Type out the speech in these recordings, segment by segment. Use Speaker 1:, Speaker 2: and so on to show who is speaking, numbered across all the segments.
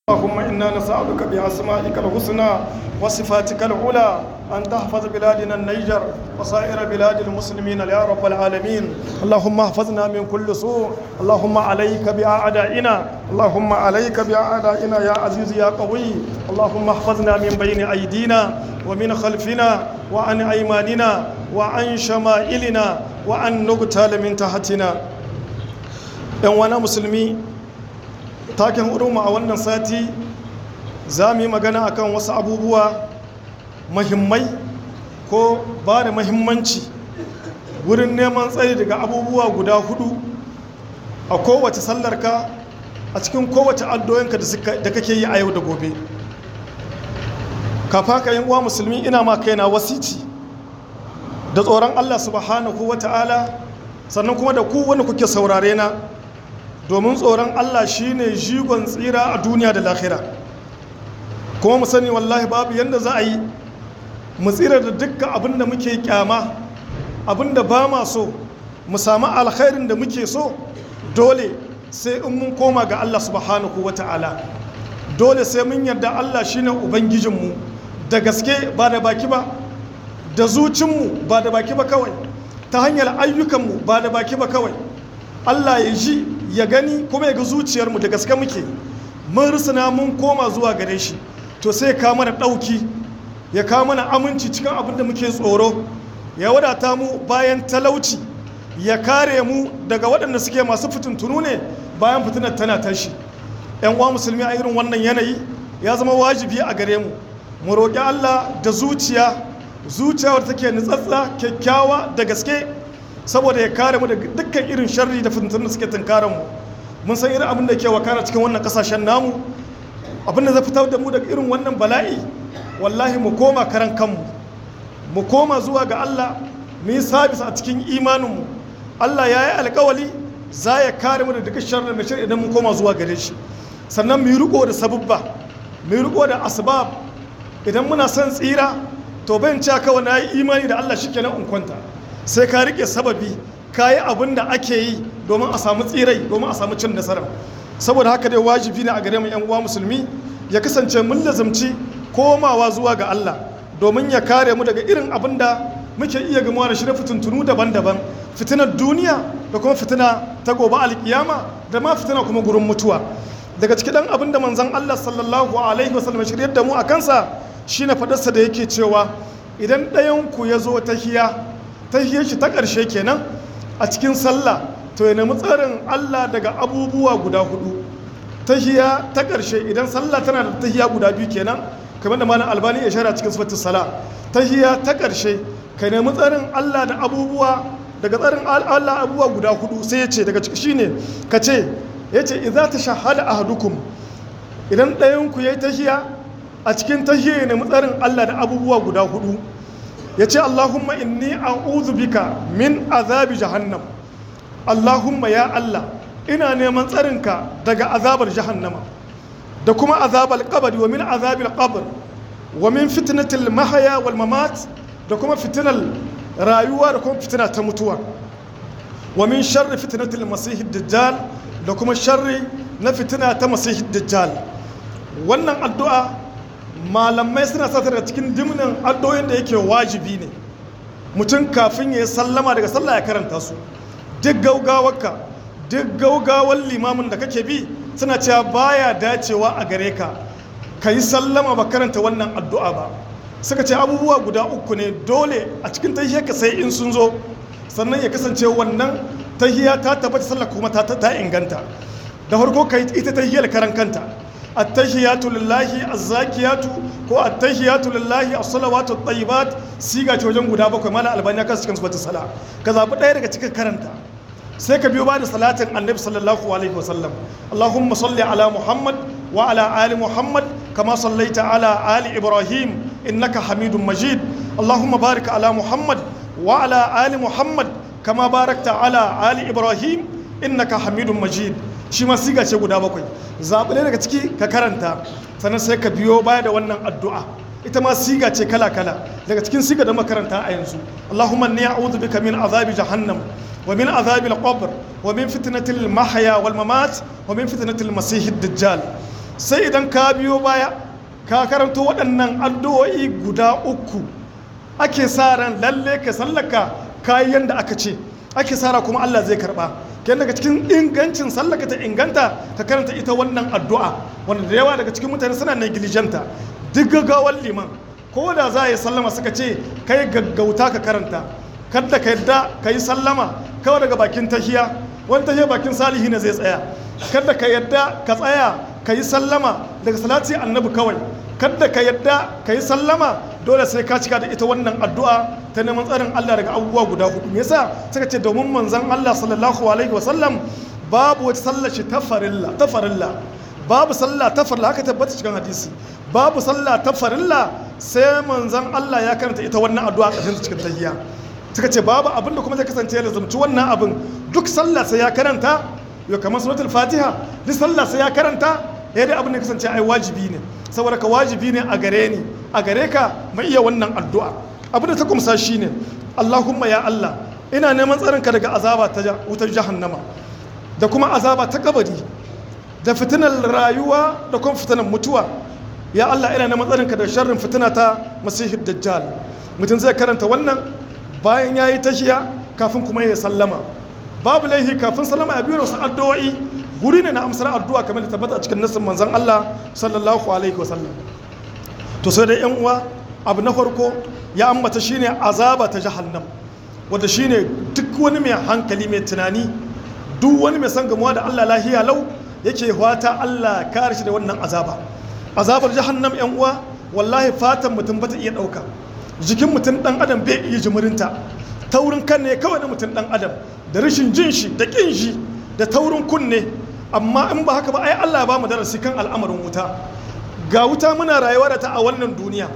Speaker 1: اللهم إنا نسألك بأسمائك الحسنى وصفاتك العلى أن تحفظ بلادنا النيجر وسائر بلاد المسلمين يا رب العالمين اللهم احفظنا من كل سوء اللهم عليك بأعدائنا اللهم عليك بأعدائنا يا عزيز يا قوي اللهم احفظنا من بين أيدينا ومن خلفنا وعن أيماننا وعن شمائلنا وعن نقتال من تحتنا ‘yan musulmi taken uruma a wannan sati za mu yi magana akan wasu abubuwa mahimmai ko ba da mahimmanci wurin neman tsayi daga abubuwa guda hudu a kowace sallarka a cikin kowace addoyinka da kake yi a yau da gobe kafa ka yin uwa musulmi ina ma kaina wasici da tsoron allah subhanahu wa ta'ala sannan kuma da ku wani kuke saurare na domin tsoron Allah shine jigon tsira a duniya da lahira kuma mu sani wallahi babu yadda za a yi mu tsira da dukkan abin da muke kyama abin da ba ma so mu samu alkhairin da muke so dole sai in mun koma ga Allah subhanahu wa ta'ala dole sai mun yarda Allah shine ubangijinmu da gaske ba da baki ba da zucinmu ba da baki ba kawai ta hanyar ayyukanmu ba da baki ba kawai Allah ya ji ya gani kuma ya ga zuciyarmu da gaske muke mun rusuna mun koma zuwa gare shi to sai ka mana ɗauki ya kawo mana aminci cikin abin da muke tsoro ya wadata mu bayan talauci ya kare mu daga waɗanda suke masu fitintunu ne bayan fitinar tana tashi yan uwa musulmi a irin wannan yanayi ya zama wajibi a gare mu mu roƙi Allah da zuciya zuciyar take nutsatsa kyakkyawa da gaske saboda ya kare mu da dukkan irin sharri da fitintun da suke tunkaran mu mun san irin abin da ke wakana cikin wannan kasashen namu abin da zai fitar da mu daga irin wannan bala'i wallahi mu koma karan kanmu mu koma zuwa ga Allah mu yi sabis a cikin imaninmu Allah ya yi alkawali za ya kare mu da dukkan sharri mai shirya idan mu koma zuwa gare shi sannan mu yi riko da sabubba mu yi riko da asbab idan muna son tsira to ban cewa kawai na yi imani da Allah shikenan in kwanta sai ka rike sababi ka yi abin da ake yi domin a samu tsirai domin a samu cin nasara saboda haka dai wajibi ne a gare mu 'yan uwa musulmi ya kasance mun lazumci komawa zuwa ga Allah domin ya kare mu daga irin abin da muke iya gamuwa da shi na fitintunu daban-daban fitinar duniya da kuma fitina ta gobe alkiyama da ma fitina kuma gurin mutuwa daga cikin dan abin da manzon Allah sallallahu alaihi wasallam shiryar da mu a kansa shine fadarsa da yake cewa idan ɗayan ku ya zo tahiya tahiyar shi ta ƙarshe kenan a cikin sallah to ya nemi tsarin Allah daga abubuwa guda hudu tahiya ta ƙarshe idan sallah tana da tahiya guda biyu kenan kamar da malam albani ya shara cikin sifatin sala tahiya ta ƙarshe ka nemi tsarin Allah da abubuwa daga tsarin Allah abubuwa guda hudu sai ya ce daga ciki shine ka ce ya ce idza tashahhada ahadukum idan ɗayan ku yayi tahiya a cikin tahiya ya nemi tsarin Allah da abubuwa guda hudu ya ce Allahumma inni a'udhu bika min azabi jahannam Allahumma ya Allah ina neman tsarinka daga azabar jahannama da kuma azabar kabari wa min azabil qabr wa min fitnatil mahaya wal mamat da kuma fitinar rayuwa da kuma fitina ta mutuwa wa min sharri fitnatil masih dajjal da kuma sharri na fitina ta masih dajjal wannan addu'a malamai suna sa da cikin dimnin addoyin da yake wajibi ne mutum kafin ya yi sallama daga sallah ya karanta su duk gaugawarka duk gaugawar limamin da kake bi suna cewa baya dacewa a gare ka ka yi sallama ba karanta wannan addu'a ba suka ce abubuwa guda uku ne dole a cikin tahiyar ka sai in sun zo sannan ya kasance wannan tahiya ta tabbata sallah kuma ta inganta da farko ka yi ita tahiyar karan kanta attahiyatu lillahi azzakiyatu ko attahiyatu lillahi as-salawatu at-tayyibat siga ce wajen guda bakwai mala albani kan cikin subatul sala ka zabi ɗaya daga cikin karanta sai ka biyo ba da salatin annabi sallallahu alaihi wasallam allahumma salli ala muhammad wa ala ali muhammad kama sallaita ala ali ibrahim innaka hamidun majid allahumma barik ala muhammad wa ala ali muhammad kama barakta ala ali ibrahim innaka hamidun majid shi ma siga ce guda bakwai zaɓi ne daga ciki ka karanta sannan sai ka biyo baya da wannan addu'a ita ma siga ce kala kala daga cikin siga da makaranta a yanzu allahumma ni a'udhu bika min azabi jahannam wa min azabi al-qabr wa min fitnatil mahya wal mamat wa min fitnatil masih dajjal sai idan ka biyo baya ka karanto waɗannan addu'o'i guda uku ake sa ran lalle ka sallaka kayan da aka ce ake sa kuma Allah zai karba kenan daga cikin ingancin sallaka ta inganta ka karanta ita wannan addu'a wanda da yawa daga cikin mutane suna negligenta duk gaggawar liman ko da za a yi sallama suka ce kai gaggauta ka karanta kada ka yadda ka yi sallama kawai daga bakin tahiya wani tahiya bakin salihi ne zai tsaya kada ka yadda ka tsaya ka yi sallama daga salati annabi kawai kada ka yadda ka yi sallama dole sai ka cika da ita wannan addu'a ta neman tsarin Allah daga abubuwa guda hudu me yasa suka ce domin manzon Allah sallallahu alaihi wasallam babu wata sallar shi ta farilla ta farilla babu sallah ta farilla haka tabbata cikin hadisi babu sallah ta farilla sai manzon Allah ya karanta ita wannan addu'a ƙarshen cikin tahiyya suka ce babu abin da kuma zai kasance da zamci wannan abin duk sallah sai ya karanta yau kamar suratul fatiha duk sallah sai ya karanta ya dai abin da kasance ai wajibi ne saboda ka wajibi ne a gare ni a gare ka mai iya wannan addu'a abin da ta kumsa shine Allahumma ya Allah ina neman tsarin ka daga azaba ta wutar jahannama da kuma azaba ta kabari da fitinar rayuwa da kuma fitinar mutuwa ya Allah ina neman tsarin ka daga sharrin fitina ta masihid dajjal mutum zai karanta wannan bayan ya yi tashiya kafin kuma ya sallama babu laihi kafin sallama ya biyo wasu addu'o'i guri ne na amsar addu'a kamar da tabbata a cikin nassin manzon Allah sallallahu alaihi wasallam to sai dai yan uwa abu na farko ya ambata shine azaba ta jahannam wanda shine duk wani mai hankali mai tunani duk wani mai san gamuwa da Allah lahiya lau yake fata Allah kare shi da wannan azaba azabar jahannam yan uwa wallahi fatan mutum bata iya dauka jikin mutum dan adam bai iya jimirinta taurin kan ne kawai na mutum dan adam da rashin jin shi da kin shi da taurin kunne amma in ba haka ba ai Allah ba mu darasi kan al'amarin wuta ga wuta muna rayuwa da ta a wannan duniya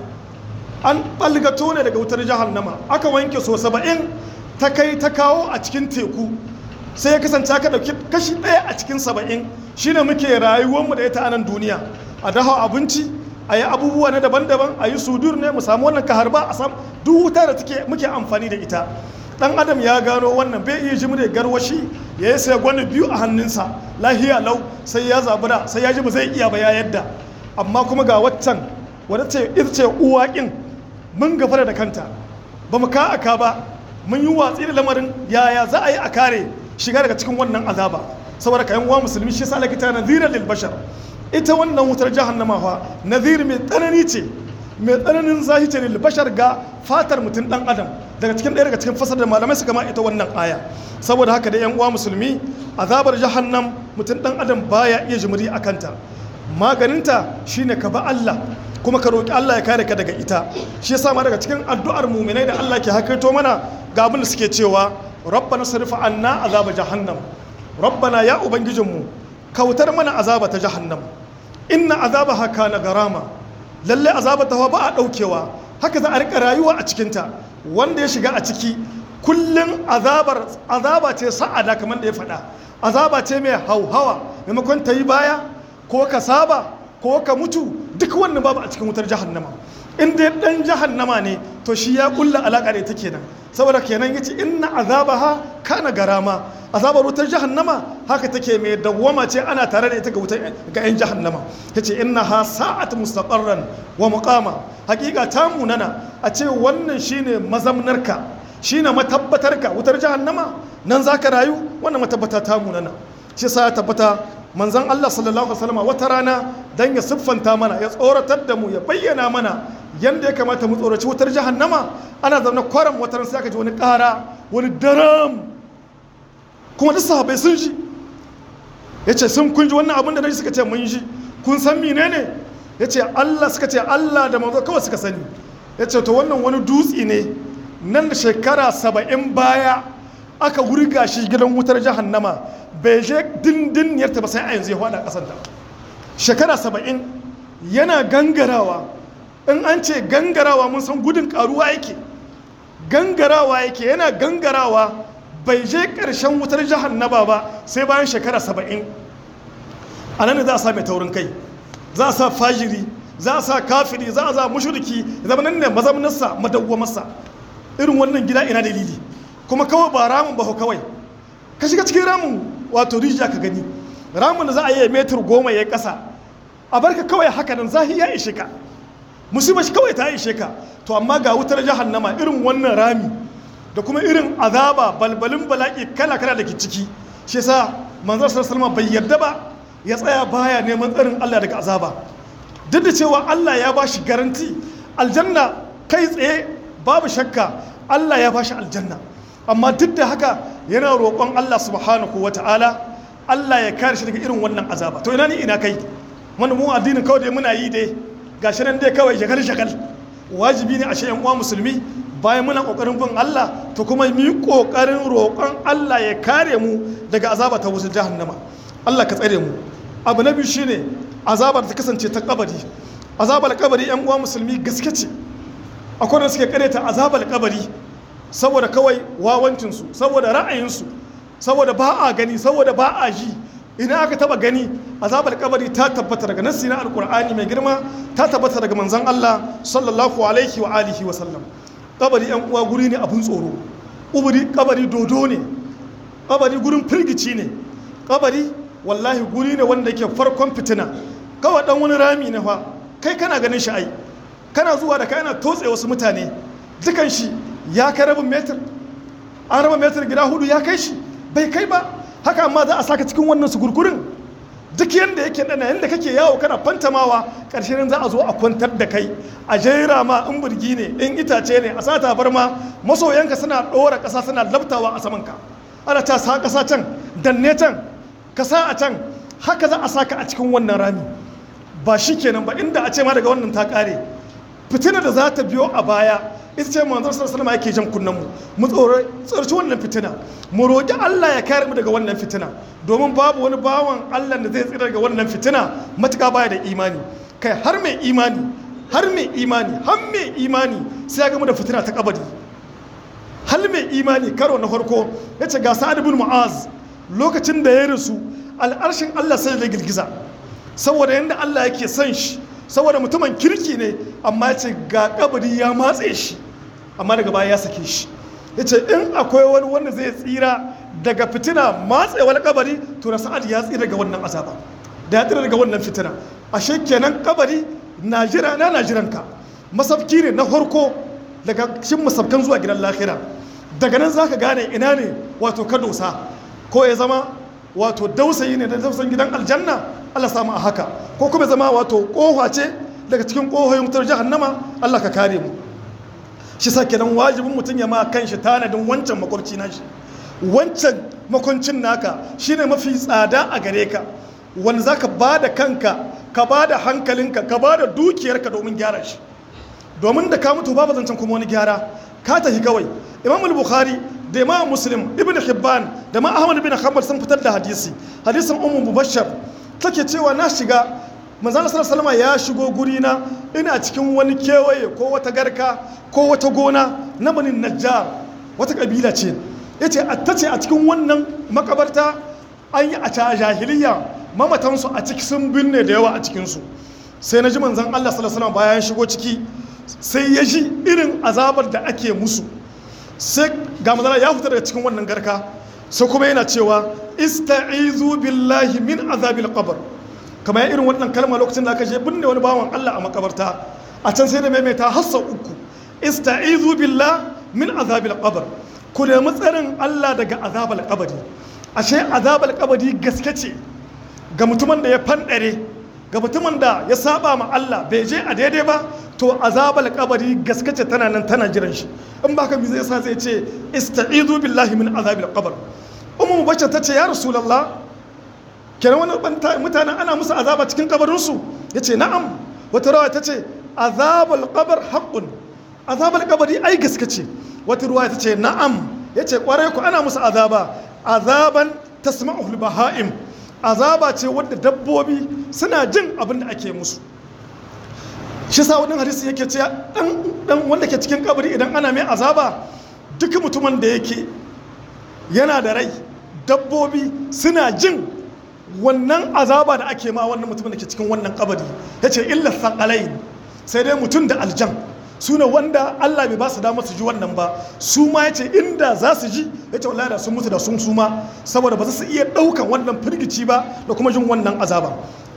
Speaker 1: an balgato ne daga wutar jahannama aka wanke so saba'in ta kai ta kawo a cikin teku sai ya kasance aka ɗauki kashi ɗaya a cikin saba'in shine muke rayuwarmu da ita a nan duniya a dafa abinci a yi abubuwa na daban-daban a yi sudur ne mu samu wannan kaharba a sam duk wuta da take muke amfani da ita dan adam ya gano wannan bai iya jimre garwashi ya yi sai gwani biyu a hannunsa lahiya lau sai ya zabura sai ya ji ba zai iya ba ya yadda amma kuma ga waccan wadda ce ita ce uwaƙin mun gafara da kanta ba mu ka aka ba mun yi watsi da lamarin yaya za a yi a kare shiga daga cikin wannan azaba saboda kayan uwa musulmi shi sa lakita naziran lil bashar ita wannan wutar jahannama fa nazir mai tsanani ce mai tsananin zahi ce lil bashar ga fatar mutum dan adam daga cikin ɗaya daga cikin fasar da malamai suka ma ita wannan aya saboda haka da yan uwa musulmi azabar jahannam mutum dan adam baya iya jimiri a kanta maganinta shine ka ba Allah kuma ka roƙi Allah ya kare ka daga ita shi yasa ma daga cikin addu'ar muminai da Allah ke hakaito mana ga abin da suke cewa rabbana sarif anna azaba jahannam rabbana ya ubangijinmu kautar mana azaba ta jahannam inna azabaha kana garama lalle azaba ta ba a daukewa haka za a rika rayuwa a cikinta wanda ya shiga a ciki kullum azabar azaba ce sa'ada kamar da ya faɗa azaba ce mai hauhawa maimakon ta yi baya ko ka saba ko ka mutu duk wannan babu a cikin wutar jahannama in dai dan jahannama ne to shi ya kulla alaka da ita kenan saboda kenan yace inna azabaha kana garama azabar wutar jahannama haka take mai dawwama ce ana tare da ita ga wutar ga yan jahannama yace innaha sa'at mustaqarran wa muqama hakika ta munana a ce wannan shine mazamnarka shine matabbatarka wutar jahannama nan zaka rayu wannan matabbata ta munana shi sa ya tabbata manzon Allah sallallahu alaihi wasallam wata rana dan ya siffanta mana ya tsoratar da mu ya bayyana mana yanda ya kamata mu tsoraci wutar jahannama ana zaune kwaram wata ran sai aka ji wani ƙara wani daram kuma duk sahabbai sun ji ya ce sun kun ji wannan abin da na ji suka ce mun ji kun san menene ya ce Allah suka ce Allah da manzo kawai suka sani ya ce to wannan wani dutse ne nan da shekara saba'in baya aka wurga shi gidan wutar jahannama bai je dindiniyarta ba sai a yanzu ya hada kasanta shekara saba'in yana gangarawa in an ce gangarawa mun san gudun karuwa yake gangarawa yake yana gangarawa bai je ƙarshen wutar jahannaba ba sai bayan shekara saba'in a nan za a sa mai taurin kai za a sa fajiri za a sa kafiri za a sa mushriki zama nan ne mazamnarsa madawwamarsa irin wannan gida ina dalili kuma kawai ba ramin ba kawai ka shiga cikin ramin wato rijiya ka gani ramin da za a yi metar goma ya kasa a barka kawai haka nan zahi ya ishe ka musibar shi kawai ta ishe ka to amma ga wutar jahannama irin wannan rami da kuma irin azaba balbalin bala'i kala kala da ke ciki shi yasa manzon sallallahu bai yarda ba ya tsaya baya neman tsarin Allah daga azaba duk da cewa Allah ya ba shi garanti aljanna kai tsaye babu shakka Allah ya ba shi aljanna amma duk da haka yana roƙon Allah subhanahu wa ta'ala Allah ya kare shi daga irin wannan azaba to ina ni ina kai wanda mu addinin kawai dai muna yi dai gashi nan dai kawai shagal shagal wajibi ne a shi uwa musulmi bayan muna kokarin bin Allah to kuma mu yi kokarin roƙon Allah ya kare mu daga azaba ta wutar jahannama Allah ka tsare mu abu na biyu shine azabar ta kasance ta kabari azabar kabari yan uwa musulmi gaske ce akwai da suke kareta azabar kabari saboda kawai wawancinsu saboda ra'ayinsu saboda ba a gani saboda ba a ji ina aka taba gani azabar kabari ta tabbata daga nassi na alkur'ani mai girma ta tabbata daga manzon Allah sallallahu alaihi wa alihi wa sallam kabari yan uwa guri ne abun tsoro uburi kabari dodo ne kabari gurin firgici ne kabari wallahi guri ne wanda yake farkon fitina kawai dan wani rami ne fa kai kana ganin shi ai kana zuwa da kai ana totse wasu mutane dukan shi ya kai rabin metir an raba metir gida hudu ya kai shi bai kai ba haka amma za a saka cikin wannan sugurgurin duk yadda yake dana yadda kake yawo kana fantamawa ƙarshen za a zo a kwantar da kai a jera ma in burgi ne in itace ne a sata bar ma masoyanka suna ɗora ƙasa suna labtawa a saman ka ana ta sa ƙasa can danne can ka sa a can haka za a saka a cikin wannan rami ba shi kenan ba inda a ce ma daga wannan ta ƙare fitina da za ta biyo a baya ita ce manzon sallallahu alaihi yake jan kunnen mu mu tsorci wannan fitina mu roƙi Allah ya kare mu daga wannan fitina domin babu wani bawan Allah da zai tsira daga wannan fitina matuƙa baya da imani kai har mai imani har mai imani har mai imani sai ya gamu da fitina ta kabari har mai imani karo na farko ya ce ga sa'ad ibn mu'az lokacin da ya rasu al'arshin Allah sai da girgiza saboda yadda Allah yake son shi saboda mutumin kirki ne amma ce ga kabari ya matse shi amma daga baya ya sake shi ya ce in akwai wani wanda zai tsira daga fitina matsewar kabari to na sa'ad ya tsira daga wannan azaba da ya tsira daga wannan fitina ashe kenan kabari na jira na na jiranka masafki ne na farko daga cikin masafkan zuwa gidan lahira daga nan zaka gane ina ne wato ka dosa ko ya zama wato dausayi ne da dausan gidan aljanna Allah samu a haka ko kuma zama wato kofa ce daga cikin kohoyin wutar jahannama Allah ka kare mu shi sa kenan wajibin mutum ya ma kan shi tanadin wancan makwarci na shi wancan makwancin naka shine mafi tsada a gare ka wanda zaka ba da kanka ka ba da hankalinka ka ba da dukiyarka domin gyara shi domin da ka mutu babu zancen kuma wani gyara ka tafi kawai imam bukhari da imam muslim ibn hibban da ma ahmad bin hanbal sun fitar da hadisi hadisin ummu mubashshar take cewa na shiga manzon sallallahu ya shigo guri na ina cikin wani kewaye ko wata garka ko wata gona na banin najjar wata kabila ce yace tace a cikin wannan makabarta an yi a ta jahiliya mamatansu a ciki sun binne da yawa a cikinsu sai na ji manzon Allah sallallahu alaihi bayan shigo ciki sai ya ji irin azabar da ake musu sai ga mazala ya fita daga cikin wannan garka sai kuma yana cewa ista'izu billahi min azabil qabr kamar irin wannan kalma lokacin da aka je binne wani bawan Allah a makabarta a can sai da maimaita hassa uku ista'izu billah min azabil qabr ku nemi tsarin Allah daga azabal qabri ashe azabal qabri gaske ce ga mutumin da ya fandare ga mutumin da ya saba ma Allah bai je a daidai ba to azabal kabari gaskace tana nan tana jiran shi in baka mi zai sa zai ce ista'izu billahi min azabil qabr ummu mubashir ta ce ya rasulullah kenan wani mutanen ana musu azaba cikin kabarin su yace na'am wata rawa ta ce azabul qabr haqqun azabal kabari ai gaskace wata ruwa ta ce na'am yace kwarai ku ana musu azaba azaban tasma'ul baha'im azaba ce wadda dabbobi suna jin abin da ake musu shi sa wadin hadisi yake ce dan wanda ke cikin kabari idan ana mai azaba duk mutumin da yake yana da rai dabbobi suna jin wannan azaba da ake ma wannan mutumin da ke cikin wannan kabari ya ce illa sakalai sai dai mutum da aljan su ne wanda Allah bai ba su damar su ji wannan ba su ma ya ce inda za su ji ya ce wallahi da sun mutu da sun suma saboda ba za su iya ɗaukan wannan firgici ba da kuma jin wannan azaba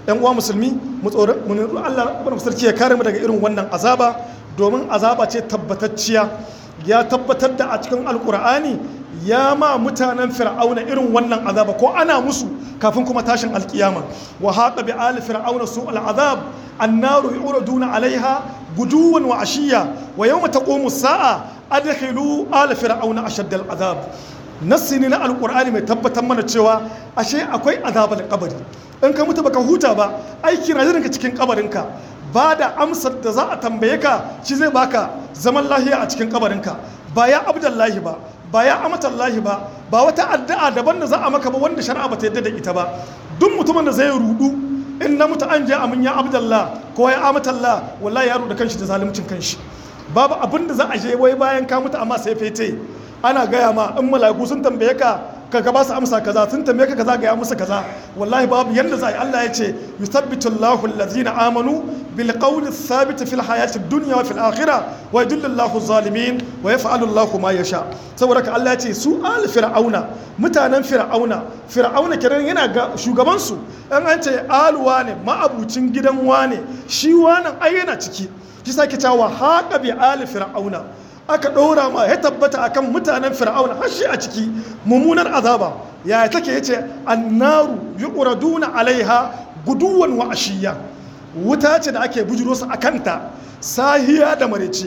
Speaker 1: yan uwa musulmi mu tsoron mu nutsu Allah subhanahu sarki ya kare mu daga irin wannan azaba domin azaba ce tabbatacciya ya tabbatar da a cikin alkur'ani ya ma mutanen fir'auna irin wannan azaba ko ana musu kafin kuma tashin alkiyama wa haqa bi ali fir'auna su al'azab annaru yuraduna alaiha guduwan wa ashiya wa yawma taqumu sa'a adkhilu ala fir'auna ashadda al'azab nassi ne na alkur'ani mai tabbatar mana cewa ashe akwai azabar kabari in ka mutu baka huta ba aiki na ka cikin kabarinka ba da amsar da za a tambaye ka shi zai baka zaman lahiya a cikin kabarinka ba ya abdullahi ba ba ya amatallahi ba ba wata addu'a daban da za a maka ba wanda shari'a ba ta yadda da ita ba duk mutumin da zai rudu in na mutu an je amin ya abdallah ko ya amatallah wallahi ya rudu kanshi da zalimcin kanshi babu abin da za a je wai bayan ka mutu amma sai fete ana gaya ma in mala'iku sun tambaye ka ka ba su amsa kaza sun tambaye ka kaza ga ya musu kaza wallahi babu yanda za a yi Allah ya ce yuthabbitu Allahu allazina amanu bil qawli thabit fil hayati dunya wa fil akhirah wa yudillu Allahu zalimin wa yaf'alu Allahu ma yasha saboda ka Allah ya ce su al fir'auna mutanen fir'auna fir'auna kenan yana ga shugaban su an an ce aluwa ne ma'abucin gidan wane shi wannan ai yana ciki shi sake cewa haqa bi al fir'auna aka ɗora ma ya tabbata akan mutanen fir'auna har shi a ciki mummunar azaba ya take yace annaru yuqraduna alaiha guduwan wa ashiya wuta ce da ake bujuro su akanta sahiya da marece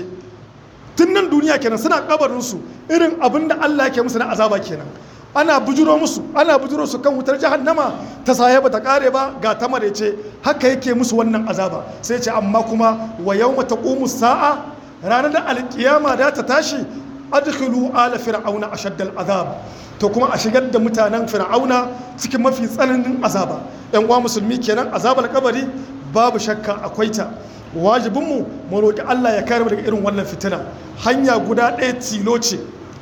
Speaker 1: tun nan duniya kenan suna kabarin su irin abin da Allah yake musu na azaba kenan ana bujuro musu ana bujuro su kan wutar jahannama ta saye ba ta kare ba ga ta marece haka yake musu wannan azaba sai ce amma kuma wa yawma taqumu sa'a ranar da alkiyama da ta tashi adkhilu ala fir'auna ashaddal azab to kuma a shigar da mutanen fir'auna cikin mafi tsananin azaba yan uwa musulmi kenan azabar kabari babu shakka akwai ta wajibinmu mu roƙi Allah ya kare mu daga irin wannan fitina hanya guda ɗaya tilo ce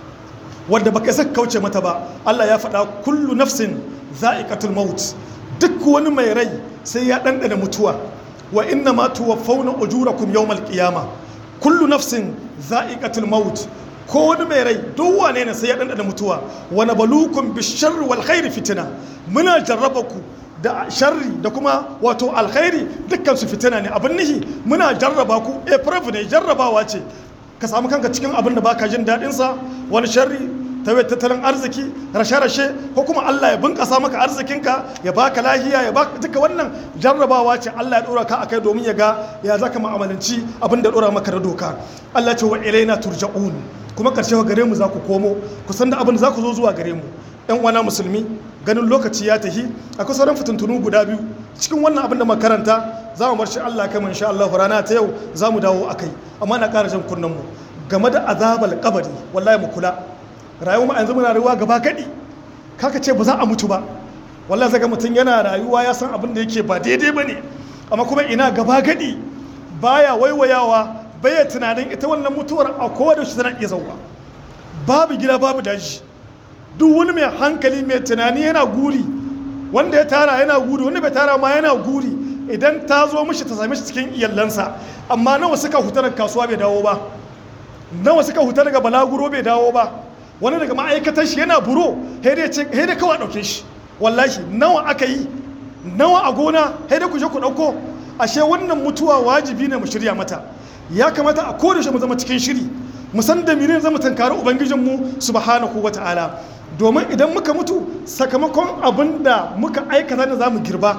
Speaker 1: wadda baka saka kauce mata ba Allah ya faɗa kullu nafsin za'iqatul maut duk wani mai rai sai ya ɗanɗana mutuwa wa inna ma tuwaffawna ujurakum yawmal qiyamah kullu nafsin za'iqatul maut ko wani mai rai duk wane ne sai ya dandana mutuwa wa nabalukum bisharri wal khairi fitina muna jarraba ku da sharri da kuma wato alkhairi dukkan su fitina ne abin nihi muna jarraba ku eh proof ne jarrabawa ce ka samu kanka cikin abin da baka jin daɗin sa wani sharri ta tattalin arziki rashe-rashe ko kuma Allah ya bunƙasa maka arzikinka ya baka lahiya ya baka duka wannan jarrabawa ce Allah ya dora ka akai domin ya ga ya zaka mu'amalanci abin da dora maka da doka Allah ce wa ilaina turja'un kuma karshe gare mu za ku komo ku san da abin da za ku zo zuwa gare mu yan uwana musulmi ganin lokaci ya tahi akwai sauran fitintunu guda biyu cikin wannan abin da makaranta za mu bar shi Allah kai insha Allah rana ta yau za mu dawo akai amma na ƙara jan kunnen mu game da azabal kabari wallahi mu kula rayuwa ma yanzu muna rayuwa gaba gadi kaka ce ba za a mutu ba wallahi zaga mutum yana rayuwa ya san abin da yake ba daidai ba ne amma kuma ina gaba gadi baya waiwayawa baya tunanin ita wannan mutuwar a kowa shi tana iya zauwa babu gida babu daji duk wani mai hankali mai tunani yana guri wanda ya tara yana guri wanda bai tara ma yana guri idan ta zo mishi ta same shi cikin iyalansa amma nawa suka huta daga kasuwa bai dawo ba nawa suka huta daga balaguro bai dawo ba wani daga ma'aikatar shi yana buro dai kawai ɗauke shi wallahi nawa aka yi nawa a gona dai ku je ku ɗauko ashe wannan mutuwa wajibi ne mu shirya mata ya kamata a koda shi mu zama cikin shiri mu san da menene zama tankari ubangijinmu subhanahu wata'ala domin idan muka mutu sakamakon abin da muka aikata da za mu girba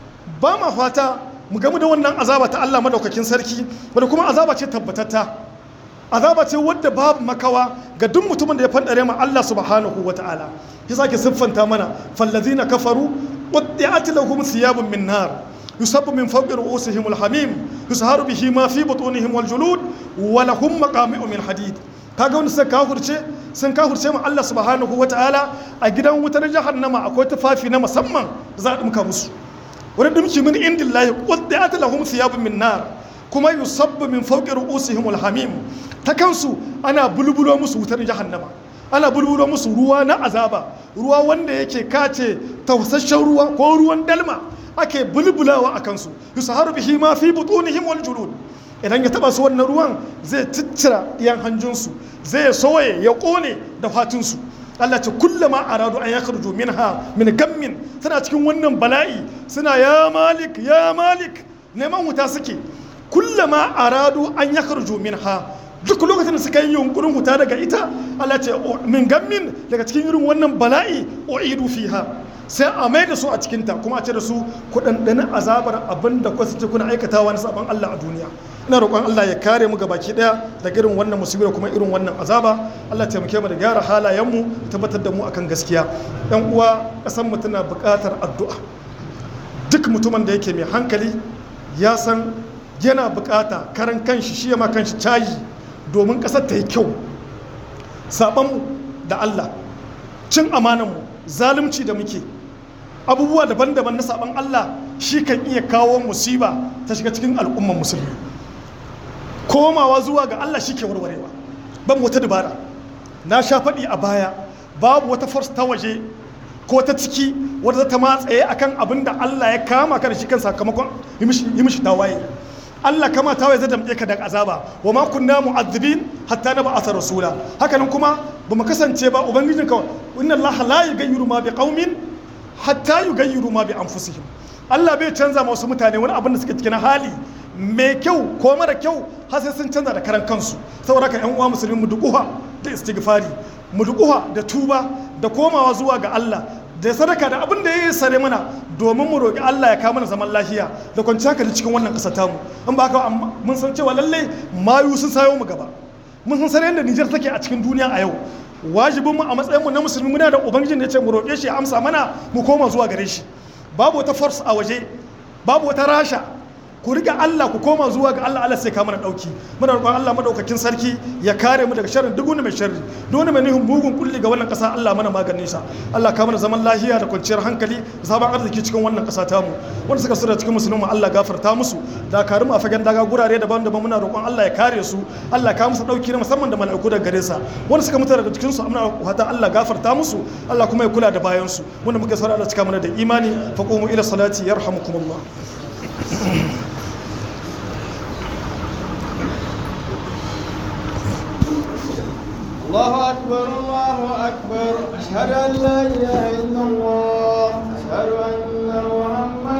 Speaker 1: ba ma fata mu gamu da wannan azaba ta Allah madaukakin sarki wadda kuma azaba ce tabbatatta azaba ce wadda babu makawa ga duk mutumin da ya fandare ma Allah subhanahu wa ta'ala ya sake siffanta mana fallazina kafaru quddi'at lahum thiyabun min nar yusabbu min fawqi ru'usihim alhamim yusharu bihi ma fi butunihim waljulud wa lahum maqami'u min hadid kaga wanda suka kafurce sun kafurce ma Allah subhanahu wa ta'ala a gidan wutar jahannama akwai tufafi na musamman da za a dumka musu wani dumki min indillahi quddi'at lahum thiyabun min nar kuma yusabbu min fawqi ru'usihim alhamim ta kansu ana bulbulo musu wutar jahannama ana bulbulo musu ruwa na azaba ruwa wanda yake kace tausasshen ruwa ko ruwan dalma ake bulbulawa a kansu yusaharu bihi ma fi butunihim wal julud idan ya taba su wannan ruwan zai ciccira ɗiyan hanjinsu zai soye ya ƙone da fatinsu Allah ce kullama aradu an yakhruju minha min gammin suna cikin wannan bala'i suna ya malik ya malik neman wuta suke kullama aradu an yakhruju minha duk lokacin da suka yi yunkurin wuta daga ita Allah ce min gammin daga cikin irin wannan bala'i uidu fiha sai a mai da su a cikinta kuma a ce da su ku ɗanɗani azabar abin da kwasu ce kuna aikatawa na sabon Allah a duniya ina roƙon Allah ya kare mu gabaki ɗaya daga irin wannan musibi da kuma irin wannan azaba Allah taimake mu da gyara halayenmu da tabbatar da mu akan gaskiya ɗan uwa ƙasar mu tana buƙatar addu'a duk mutumin da yake mai hankali ya san yana buƙata karan kanshi shi ya ma kanshi cayi domin ƙasar ta yi kyau saɓanmu da Allah cin amananmu zalunci da muke abubuwa daban-daban na saban Allah shi kan iya kawo musiba ta shiga cikin al'umman musulmi komawa zuwa ga Allah shi ke warwarewa ban wata dabara na sha faɗi a baya babu wata force ta waje ko ta ciki wadda ta matsaye akan abin da Allah ya kama ka da shi kan sakamakon yi mishi tawaye Allah kama tawaye zai damɗe ka da azaba wa ma kunna mu'azzibin hatta na ba'atha rasula hakanan kuma ba mu kasance ba ubangijinka inna Allah la yughayyiru ma biqaumin hatta yughayyiru ma bi anfusihim Allah bai canza ma wasu mutane wani abin da suke cikin hali mai kyau ko mara kyau har sai sun canza da karan kansu saboda ka yan uwa musulmi mu dukuha da istighfari mu dukuha da tuba da komawa zuwa ga Allah da sadaka da abin da ya yi sare mana domin mu roƙi Allah ya kawo mana zaman lafiya da kwanciyar hankali cikin wannan ƙasa tamu in ba haka mun san cewa lallai mayu sun sayo mu gaba mun san sanar yadda Nijar take a cikin duniya a yau wajibin mu a matsayin mu na musulmi muna da ubangijin da ya ce mu roƙe shi ya amsa mana mu koma zuwa gare shi babu wata force a waje babu wata rasha ku riga Allah ku koma zuwa ga Allah Allah sai ka mana dauki muna roƙon Allah madaukakin sarki ya kare mu daga sharrin duk wani mai sharri duk wani mai nihin mugun kulli ga wannan ƙasa Allah mana maganin sa Allah ka mana zaman lafiya da kwanciyar hankali da sabon arziki cikin wannan ƙasa ta mu wanda suka sura cikin musulmi Allah gafarta musu da karim a fagen daga gurare daban-daban muna roƙon Allah ya kare su Allah ka musu dauki na musamman da mala'iku daga gare sa wanda suka mutu daga cikin su muna fata Allah gafarta musu Allah kuma ya kula da bayan su wanda muke saurara da cika mana da imani faqumu ila salati yarhamukumullah
Speaker 2: الله أكبر الله أكبر أشهد أن لا إله إلا الله أشهد أن محمدا